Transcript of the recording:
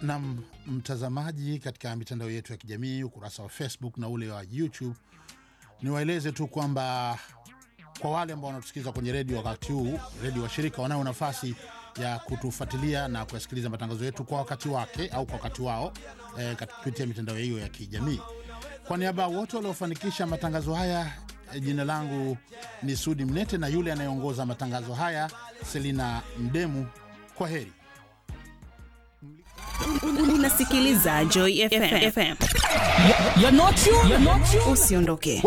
na mtazamaji katika mitandao yetu ya kijamii, ukurasa wa Facebook na ule wa YouTube, niwaeleze tu kwamba kwa wale ambao wanatusikiliza kwenye redio wakati huu, redio washirika wanayo nafasi ya kutufuatilia na kuyasikiliza matangazo yetu kwa wakati wake au kwa wakati wao eh, kupitia mitandao hiyo ya kijamii. Kwa niaba ya wote waliofanikisha matangazo haya, eh, jina langu ni Sudi Mnete na yule anayeongoza matangazo haya Selina Mdemu. Kwa heri. Unasikiliza Joy FM. You're not you. You're not you. Usiondoke.